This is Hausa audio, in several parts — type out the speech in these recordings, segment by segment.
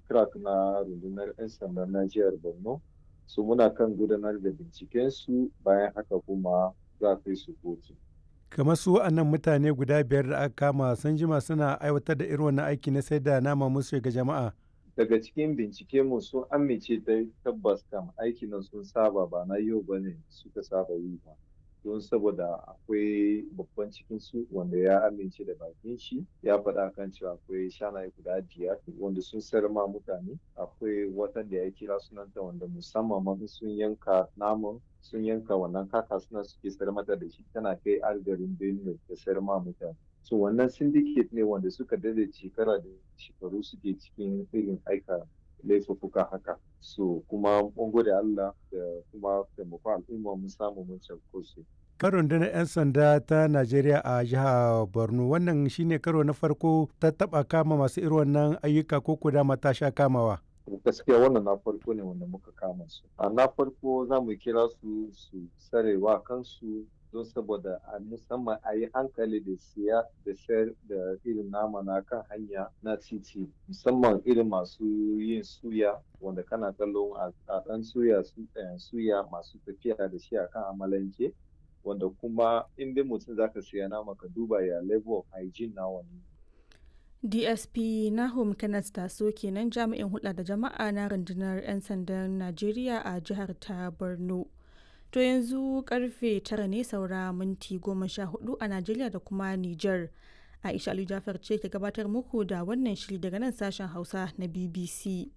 crack na rundunar 'yan sandan na jihar borno su muna kan gudanar da binciken su bayan haka kuma za a kai su kotu kamar su wa'annan mutane guda biyar da aka kama sun jima suna aiwatar da irin wannan aiki na sai da nama musu ga jama'a daga cikin bincike mu sun amince da tabbas kam aikin nan sun saba ba na yau bane suka saba yi ba don saboda akwai babban cikin su wanda ya amince da bakin shi ya faɗa kan cewa akwai shanaye guda biyar wanda sun sayar ma mutane akwai watan da ya kira sunanta wanda musamman ma sun yanka naman sun yanka wannan kaka suna suke sayar mata da shi tana kai algarin benue da sayar ma mutane so wannan syndicate ne wanda suka dade shekara da shekaru suke cikin irin aika laifuffuka haka so kuma mun gode Allah da kuma taimakon al'umma mun samu mun cafko su Karon rundunar 'yan sanda ta Najeriya a jihar Borno wannan shine karo na farko ta taba kama masu irin wannan ayyuka ko kuda mata sha kamawa. gaskiya wannan na farko ne wanda muka kama su a na farko za mu kira su su sarewa kansu don saboda a musamman a yi hankali da siya da sayar da irin nama na kan hanya na titi musamman irin masu yin suya wanda kana kallon a ɗan suya suya masu tafiya da shi akan amalanke wanda kuma inda mutum zaka siya nama ka duba ya level of hygiene na wani dsp nahum kenneth taso kenan jami'in hulɗa da jama'a na rundunar 'yan sandan najeriya a jihar ta borno to yanzu karfe tara ne saura minti goma sha hudu a najeriya da kuma niger aisha ali jafar ce ke gabatar muku da wannan shiri daga nan sashen hausa na bbc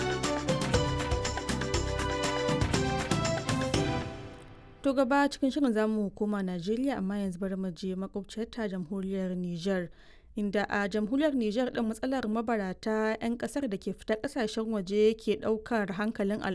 to gaba cikin shirin zamu koma najeriya amma yanzu bari mu je makwabciyar ta jamhuriyar niger inda a jamhuriyar Nijar ɗin matsalar mabarata 'yan ƙasar da ke fita ƙasashen waje ke ɗaukar hankalin